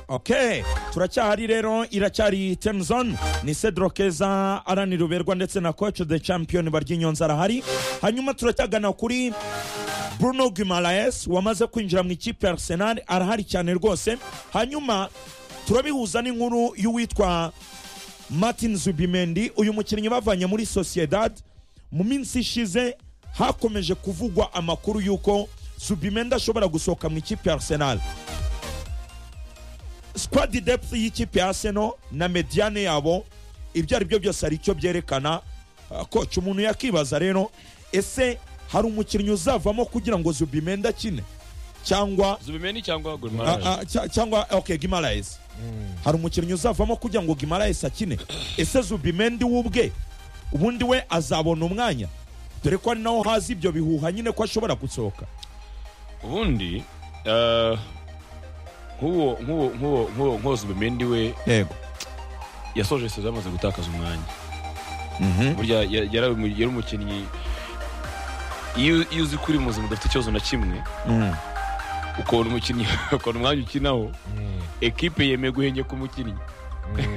ok turacyahari rero iracyari temuzone ni cedro keza arani ruberwa ndetse na koci de champion baryinyonza arahari hanyuma turacyagana kuri bruno guimaraes wamaze kwinjira mu ikipe ya arsenal arahari cyane rwose hanyuma turabihuza n'inkuru y'uwitwa martin zubimendi uyu mukinnyi bavanye muri sociedad mu minsi ishize hakomeje kuvugwa amakuru y'uko zubimendi ashobora gusohoka mu ikipe ya arsenal squad depth y'ikipe ya arsenal na mediane yabo ibyo ari byo byose hari icyo byerekana koca umuntu yakibaza rero ese hari umukinnyi uzavamo kugira ngo zubimendi akine cyangwa zubimeni cyangwa Ah, gurimaraje ah, cya- cyangwa okay gimaraes hari umukinnyi uzavamo kugira ngo gimaraes akine ese zubimendi we ubwe ubundi we azabona umwanya dore ko ari naho hazi ibyo bihuha nyine ko ashobora gusohoka ubundi eh, nk'uwo nk'uwo nk'uwo nk'uwo nk'uwo zubimendi we yego yasoje sezo yamaze gutakaza umwanya Mhm. burya ya- yari umu- yari umukinnyi iyo iyo uzi ko uri muzima udafite ikibazo na kimwe Mm. ukabona umukinnyi ukabona umwanya ukinaho ekipe yemeye guhenyeka umukinnyi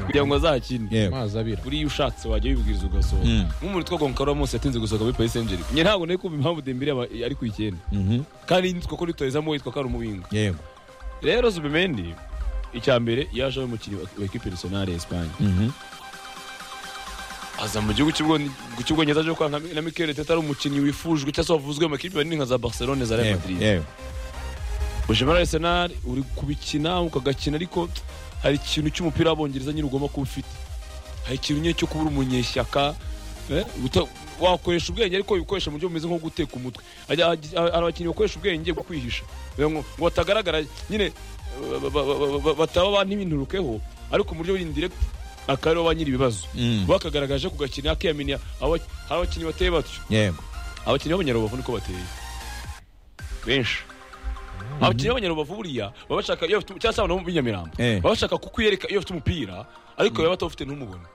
kugira ngo azakine Yego. amazi abira buriya ushatse wajya wibwiriza ugasohoka Mm. nk'umuntu twa gonkaro munsi yatinze gusohoka muri paris saint germain ntabwo nari kumva impamvu dembire yaba- ari ku icyenda Mhm. kandi nitwa ko ritoyezamo witwa ko ari umubinga yego rero zubimendi icya mbere yaje ari umukinnyi wa- wa ekipe nasiyonari ya esipanye Mhm. aza mu gihugu cy'Ubwone- cy'ubwongereza aje kwa nka- na mikel teta ari umukinnyi wifujwe cyangwa se wavuzwe mu makipe manini nka za barcelone za real Yego. madrid Yego. uje muri arsenal uri kubikina ukagakina ariko hari ikintu cy'umupira w'abongereza nyine ugomba kuba ufite hari ikintu nyine cyo kubura umunyeshyaka eh, uta- wakoresha ubwenge ariko ubikoresha mu buryo bumeze nko guteka umutwe Ajya- ajya- hari abakinnyi bakoresha ubwenge bwo kwihisha Bivuga ngo ngo batagaragara nyine ba- ba- ba- ba- ba- bataba bantibinurukeho ariko mu buryo buri indirekiti akaba aribo ba nyiri ibibazo Mm. bakagaragaje kugakina akiyamenya aba- hari abakinnyi bateye batyo yego abakinnyi b'abanyarubavu niko bateye benshi abakinnyi b'abanyarubavu buriya baba bashaka iyo bafite cyangwa se abantu bo mu Nyamirambo Eh. baba bashaka kukwereka iyo bafite umupira ariko yaba atawufite ntumubone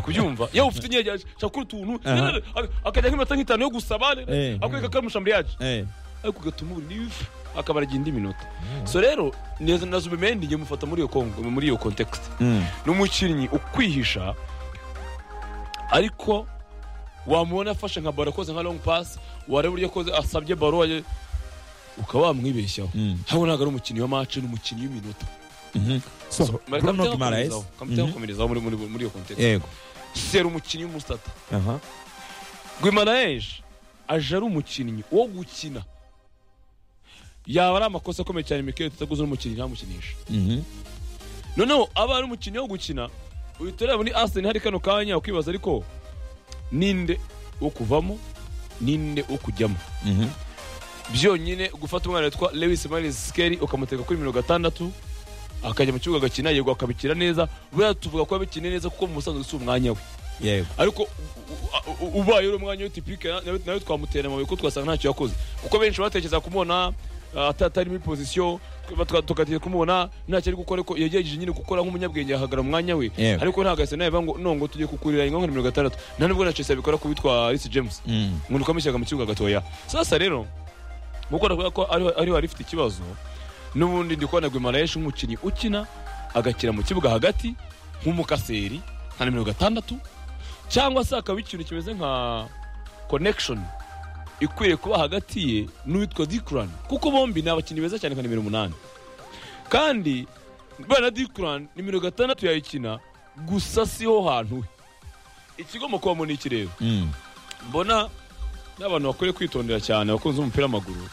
kubyumva iyo ufite nyine ashaka gukora utuntu Aha. aka- akajya nk'iminota nk'itanu yo gusaba Eh. akwereka ko ari mushambriyaje Eh. ariko ugatuma ubura n'ibifu akaba aragira indi minota so rero neza na zubimendi njye mufata muri iyo kongo muri iyo context Mm. ni umukinnyi ukwihisha ariko wamubona afashe nka baro akoze nka long pass wareba uburyo akoze asabye baro waje- ukaba wamwibeshyaho Mm. hano ntabwo ari umukinnyi wa mace ni umukinnyi w'iminota Mhm. so bruno guimaraes Mhm. kamuterakomerezaho muri muri- muri iyo kontexte yego sera umukinnyi w'umusata aha guimaraes aje ari umukinnyi wo gukina yaba ari amakosa akomeye cyane mikeli tutaguze n'umukinnyi ntamukinisha Mhm. noneho aba ari umukinnyi wo gukina uhita ureba ni aseni hari kano kanya ukibaza ariko ninde wo kuvamo ninde wo kujyamo Mhm. byonyine gufata umwana witwa lewis maris sikeri ukamuteka kuri mirongo itandatu akajya mu kibuga agakina yego akabikina neza buriya tuvuga ko yabikiniye neza kuko mu busanzwe si umwanya we yego ariko u- u- u- ubaye uri umwanya we tipike nawe nawe twamutera amabuye ko twasanga ntacyo yakoze kuko benshi batekereza kumubona uh, ata- atari muri pozisiyo tugategera kumubona ntacyo ari gukora ariko yagerageje nyine gukora nk'umunyabwenge ahagarara umwanya we Yego. ariko ntabwo asa nawe ngo no ngo tujye kukurira ingo nka nimero gatandatu nta nubwo na Chelsea abikora ku witwa Reece James Mm. ngo nukamushyiraga mu kibuga gatoya sasa rero gukora kubera ko ariho ariho hari ifite ikibazo n'ubundi ndi kubona Guimaraes nk'umukinnyi ukina agakina mu kibuga hagati nk'umukaseri nka nimero gatandatu cyangwa se hakaba ikintu kimeze nka connection ikwiriye kuba hagati ye n'uwitwa Dikran kuko bombi ni abakinnyi beza cyane nka nimero umunani kandi bana Dikran nimero gatandatu yayikina gusa siho hantu he ikigomba kubamo ni iki rero Mm. mbona n'abantu bakwiye kwitondera cyane abakunze umupira w'amaguru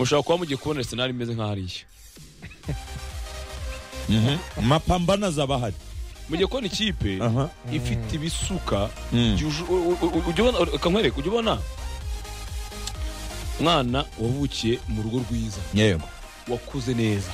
mushobora kuba mugiye kubona arsenal imeze nka hariya Mhm. mapambano azaba ahari mugiye kubona ikipe aha ifite ibisuka Mm. byuje- u- u- u- ujya ubona kankwereka ujya ubona umwana wavukiye mu rugo rwiza yego wakuze neza